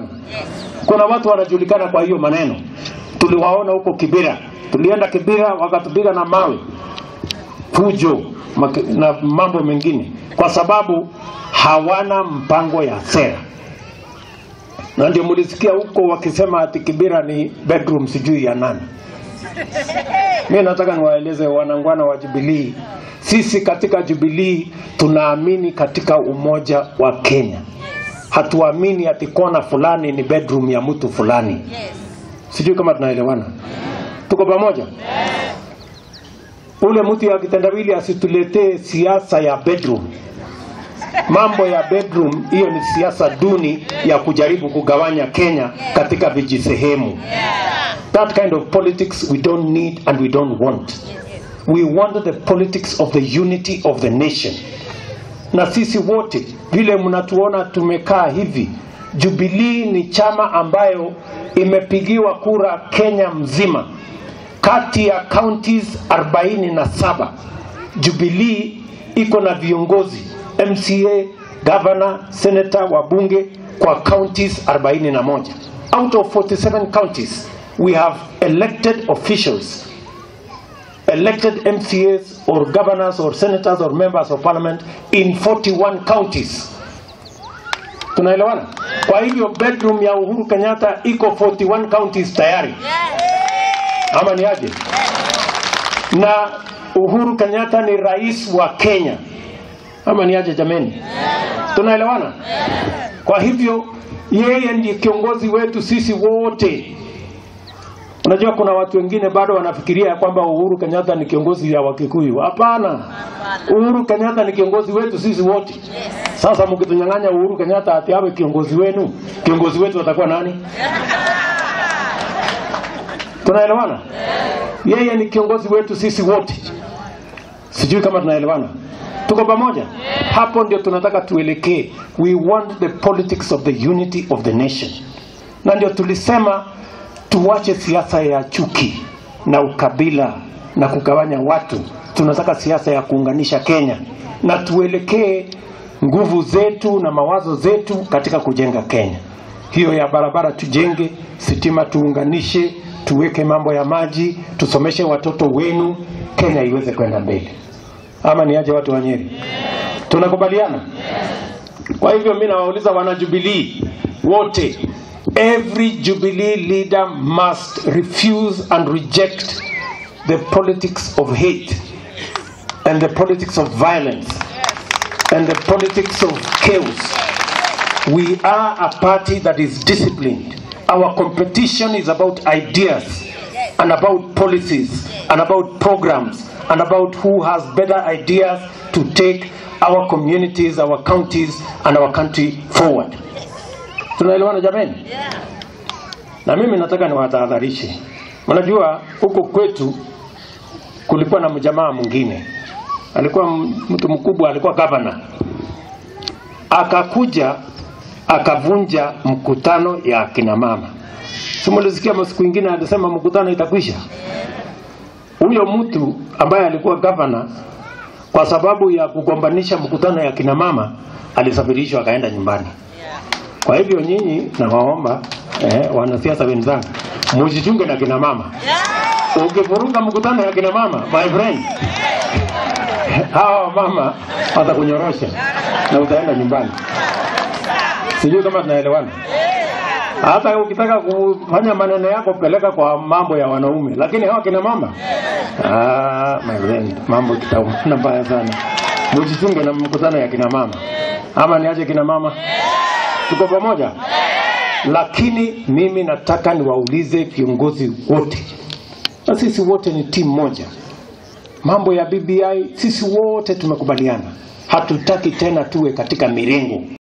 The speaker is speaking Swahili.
tunaelewana? Kuna watu wanajulikana kwa hiyo maneno, tuliwaona huko Kibira, tulienda Kibira wakatupiga na mawe, fujo maki- na mambo mengine, kwa sababu hawana mpango ya sera na ndio mulisikia huko wakisema ati Kibira ni bedroom sijui ya nani. Mi nataka niwaeleze wanangwana wa Jubilee, sisi katika Jubilee tunaamini katika umoja wa Kenya. Hatuamini ati kona fulani ni bedroom ya mtu fulani. Sijui kama tunaelewana, tuko pamoja? Ule mtu ya kitendawili asituletee siasa ya bedroom mambo ya bedroom, hiyo ni siasa duni ya kujaribu kugawanya Kenya katika vijisehemu. That kind of politics we don't need and we don't want. We want the politics of the unity of the nation. Na sisi wote vile mnatuona tumekaa hivi, Jubilee ni chama ambayo imepigiwa kura Kenya mzima kati ya counties 47 Jubilee iko na viongozi MCA, governor, senator, wabunge kwa counties 41. Out of 47 counties, we have elected officials, elected MCAs or governors or senators or members of parliament in 41 counties. Tunaelewana? Kwa hivyo bedroom ya Uhuru Kenyatta iko 41 counties tayari. Ama ni aje? Na Uhuru Kenyatta ni rais wa Kenya ama ni aje jameni? Tunaelewana? Kwa hivyo yeye ndiye kiongozi wetu sisi wote. Unajua kuna watu wengine bado wanafikiria ya kwamba Uhuru Kenyatta ni kiongozi ya Wakikuyu. Hapana, Uhuru Kenyatta ni kiongozi wetu sisi wote. Sasa mkitunyang'anya Uhuru Kenyatta ati awe kiongozi wenu, kiongozi wetu atakuwa nani? Tunaelewana? Yeye ni kiongozi wetu sisi wote. Sijui kama tunaelewana. Tuko pamoja? Hapo ndio tunataka tuelekee. We want the politics of the unity of the nation, na ndio tulisema tuwache siasa ya chuki na ukabila na kugawanya watu. Tunataka siasa ya kuunganisha Kenya na tuelekee nguvu zetu na mawazo zetu katika kujenga Kenya. Hiyo ya barabara tujenge, sitima tuunganishe, tuweke mambo ya maji, tusomeshe watoto wenu, Kenya iweze kwenda mbele ama ni aje watu wa Nyeri? Tunakubaliana? Kwa hivyo mimi nawauliza wana Jubilee wote, every Jubilee leader must refuse and reject the politics of hate and the politics of violence and the politics of chaos. We are a party that is disciplined. Our competition is about ideas and about policies and about programs and about who has better ideas to take our communities, our counties and our country forward. Tunaelewana jameni? Na mimi nataka niwatahadharishe. Mnajua huko kwetu kulikuwa na mjamaa mwingine, alikuwa m- mtu mkubwa, alikuwa gavana, akakuja akavunja mkutano ya akina mama. Simulisikia masiku ingine alisema mkutano itakwisha. Huyo mtu ambaye alikuwa gavana, kwa sababu ya kugombanisha mkutano ya kina mama, alisafirishwa akaenda nyumbani. Kwa hivyo nyinyi nawaomba eh, wanasiasa wenzangu mujichunge na kina mama. Ukivuruga mkutano ya kina mama, my friend, hawa mama watakunyorosha na utaenda nyumbani. Sijui kama tunaelewana. Hata ukitaka kufanya maneno yako peleka kwa mambo ya wanaume, lakini hawa kina mama ah, my friend, mambo kitaumana mbaya sana. Mujichunge na mkutano ya kina mama, ama niache kina mama, tuko pamoja. Lakini mimi nataka niwaulize viongozi wote, na sisi wote ni timu moja. Mambo ya BBI sisi wote tumekubaliana, hatutaki tena tuwe katika mirengo.